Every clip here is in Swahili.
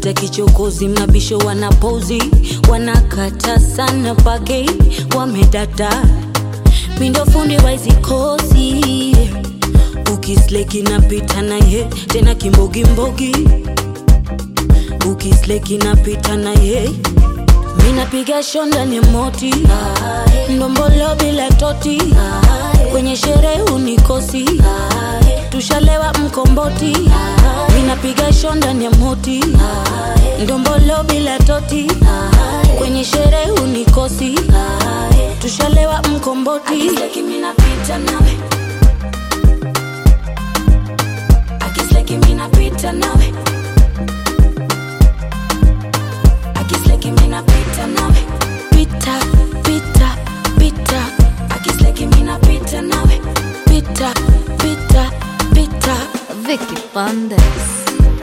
wanajita kichokozi, mabisho wanapozi, wanakata sana pake, wamedata mindo fundi waizikosi, ukisleki napita naye tena kimbogimbogi, ukisleki napita naye minapiga shonda ni moti ndombolo bila toti kwenye sherehe unikosi tushalewa mkomboti minapiga shonda ni moti ndombolo bila toti kwenye sherehe unikosi tushalewa mkomboti Akisleki mina pita nawe Akisleki mina pita nawe Akisleki mina pita nawe pita pita pita Akisleki mina pita nawe pita pita pita Vicky Bandes.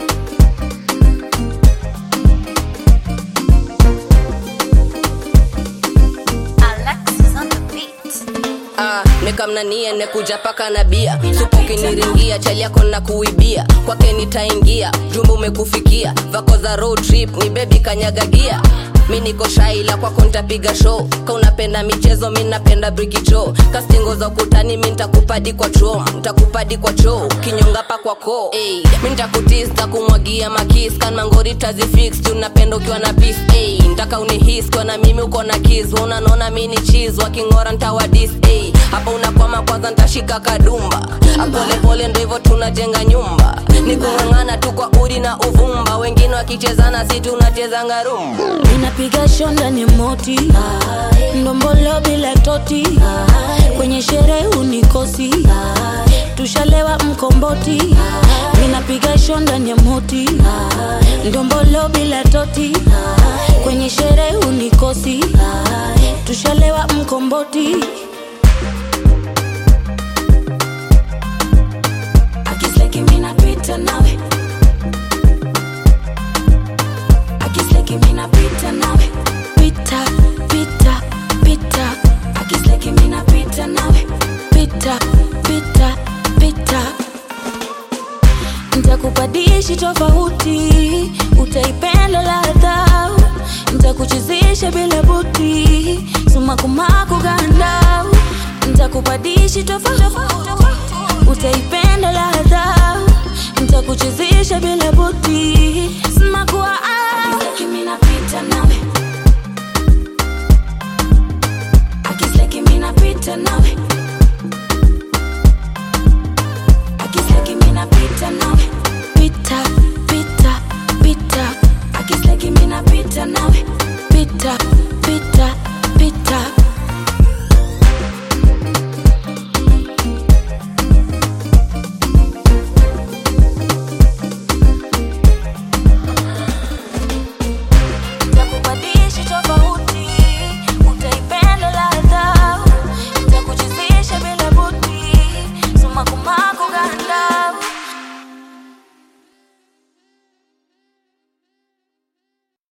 Alexis on the beat. Ah, nikamnanie nekuja paka na bia supu ukiniringia chali yako na kuibia kwake nitaingia jumba umekufikia vako za road trip ni bebi kanyagagia mi niko shaila kwako ntapiga show ka unapenda michezo mi napenda brikicho kastingo za ukutani mi ntakupadi kwa chom ntakupadi kwa choo kinyonga pa kwa ko hey, mi ntakutis takumwagia makis kan mangori tazifix tunapenda ukiwa na pis hey, ntaka unihis kwa na mimi uko na kis unanona mi ni cheese wakingora ntawadis hey, hapa unakwama kwanza ntashika kadumba apolepole ndo hivyo tunajenga nyumba ni kung'ang'ana tu kwa udi na uvumba wengine wakichezana si tunachezanga rumba minapiga shonda ni moti ndombolo bila toti kwenye sherehe unikosi tushalewa mkomboti minapiga shonda ni moti ndombolo bila toti kwenye sherehe unikosi tushalewa mkomboti Akisleki mina pita nawe Akisleki mina pita nawe pita pita pita Akisleki mina pita nawe pita pita pita ntakupadishi tofauti utaipenda ladha ntakuchezesha bila buti sumakumaku ganda ntakupadishi tofauti utaipenda ladha ntakuchezesha bila buti sumakua Akisleki mina pita nawe